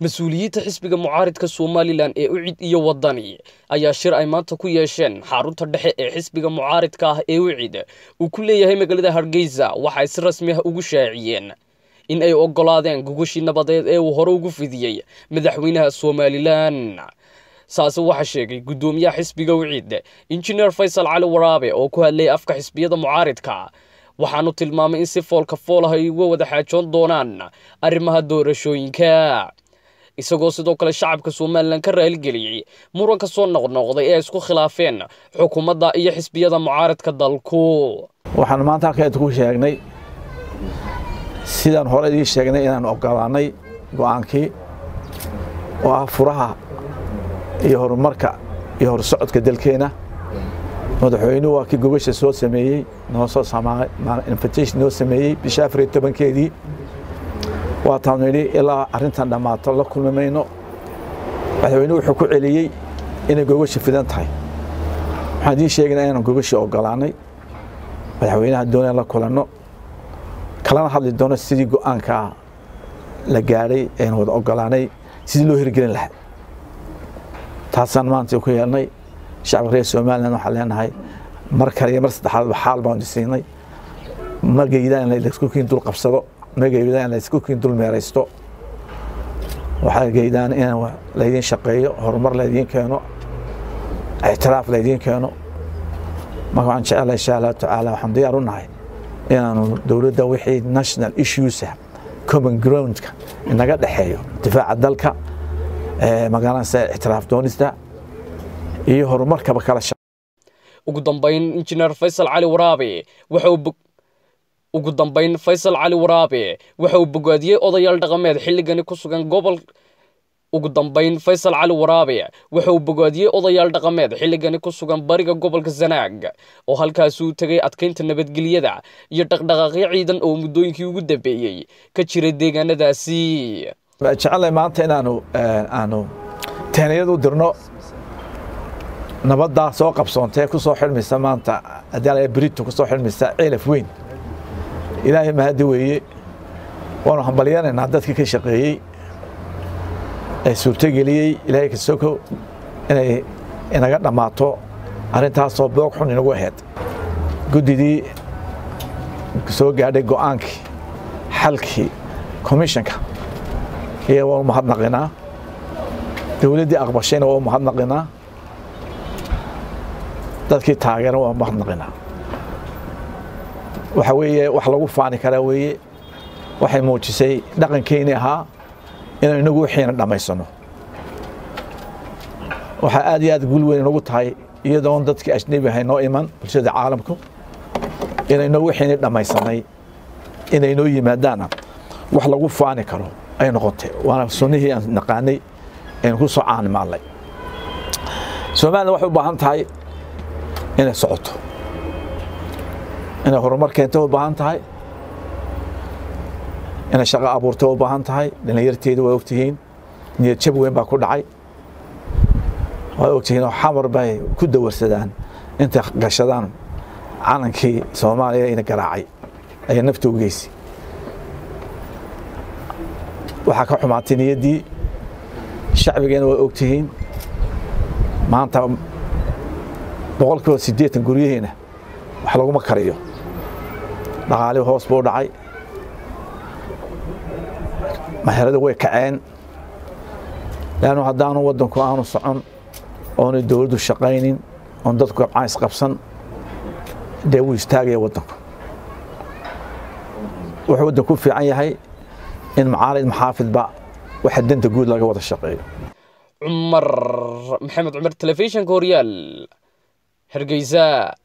mas-uuliyiinta xisbiga mucaaridka somalilan ee ucid iyo wadani ayaa shir ay maanta ku yeesheen xarunta dhexe ee xisbiga mucaaridka ah ee ucid uu ku leeyahay magaalada hargeysa waxay si rasmi ah ugu shaaciyeen in ay ogolaadeen gogashii nabadeed ee uu hore ugu fidiyey madaxweynaha somalilan saase waxaa sheegay guddoomiyaha xisbiga ucid injineer faysal cali waraabe oo ku hadlayay afka xisbiyada mucaaridka waxaanu tilmaamay in si foolka fool ah ay uga wada xaajoon doonaan arrimaha doorashooyinka isagoo sidoo kale shacabka somalilan ka raaligeliyey muranka soo noqnoqday ee ay isku khilaafeen xukuumadda iyo xisbiyada mucaaridka dalku waxaan maanta halkeed ku sheegnay sidaan hore idii sheegnay inaan ogolaanay go'aankii oo ah furaha iyo horumarka iyo horsocodka dalkeena madaxweynuhu waa kii gogasha soo sameeyey noo soo invitation noo sameeyey bisha afar iyo tobankeedii waataan nidhi ilaa arrintan dhammaato la kulmi mayno madaxweynuhu wuxuu ku celiyey inay gogasha fidan tahay waxaan idiin sheegaynaa inaan gogashii ogolaanay madaxweynaha doonaan la kulanno kalana hadli doono sidii go'aankaa la gaadhay ean wada ogolaanay sidii loo hirgelin lahaa taasaan maanta ku yeelnay shacabka reer somalilan waxaan leenahay mar kale iyo mar saddexaadba xaal baan siinay ma geydaan in laysku kiin dul qabsado ma geydaan in laysku kiin dul meeraysto waxaa geydaan in laydiin shaqeeyo horumar laydiin keeno ictiraaf laydiin keeno marka waxaan jecelahay insha allahu tacaala waxaan diyaar u nahay inaanu dowladda wixii national issuesa common groundka inaga dhexeeyo difaaca dalka magaalansa ictiraaf doonista iyo horumarkaba kala ugu dambayn injineer faysal cali waraabe waxa uu ugu dambayn faysal cali waraabe waxa uu bogaadiyey odayaal dhaqameed xilligani ku sugan gobol ugu dambayn faysal cali waraabe waxa uu bogaadiyey odayaal dhaqameed xilligani ku sugan bariga gobolka sanaag oo halkaasi uu tegay adkaynta nabadgelyada iyo dhaqdhaqaaqyo ciidan oo muddooyinkii ugu dambeeyey ka jiray deegaanadaasi jecelahay maanta inaanu aanu teeniyad u dirno nabaddaa soo qabsoontee ku soo xidhmaysa maanta haddii brito ku soo xidhmaysa ceelaf weyn ilaahay mahadi weeye waanu hambalyanaynaa dadkii ka shaqeeyey ee suurtogeliyey ilaahay kasoko inay inaga dhammaato arrintaasoo boog xun inagu ahayd guddidii soo gaadhay go'aankii xalkii commissionka iyo waa u mahadnaqinaa dowladdii aqbashayna waa u mahadnaqinaa dadkii taageera waa mahadnaqinaa waxa weeye wax lagu faani karaa weeye waxay muujisay dhaqankeenii ahaa inaan inagu wixiina dhammaysano waxaa aad iyo aad guul weyn inagu tahay iyadoon dadkii ajnebi ahay noo iman bulshada caalamku inaynoo wixiini dhammaysanay inaynoo yimaadaana wax lagu faani karo ay noqotay waana sunnihii aan naqaanay aynu ku soo caanimaadnay somalilan waxay u baahan tahay inay socoto inay horumar keento u baahan tahay inay shaqo abuurta u baahan tahay dhalinyarteedu waa ogtihiin niyad jab weyn baa ku dhacay waa ogtihiin oo xamar bay ku dawarsadaan intay gashadaan calankii soomaaliya ina garaacay ayaa nafta u geysi waxaa ka xumaatay niyaddii shacbigeena waa ogtihiin maanta boqol kiiba siddeetan guryaheena wax laguma kariyo dhaqaalihii hoos buu dhacay maherada way kaceen leannu haddaanu waddanku aanu socon oonay dowladdu shaqaynin oon dadku gabcaan isqabsan dee wuu istaagaya waddanku wuxuu waddanku u fiican yahay in macaalid maxaafidba waxa danta guud laga wada shaqeeyo cumar maxamed cumar telefishinka horyaal hargeysa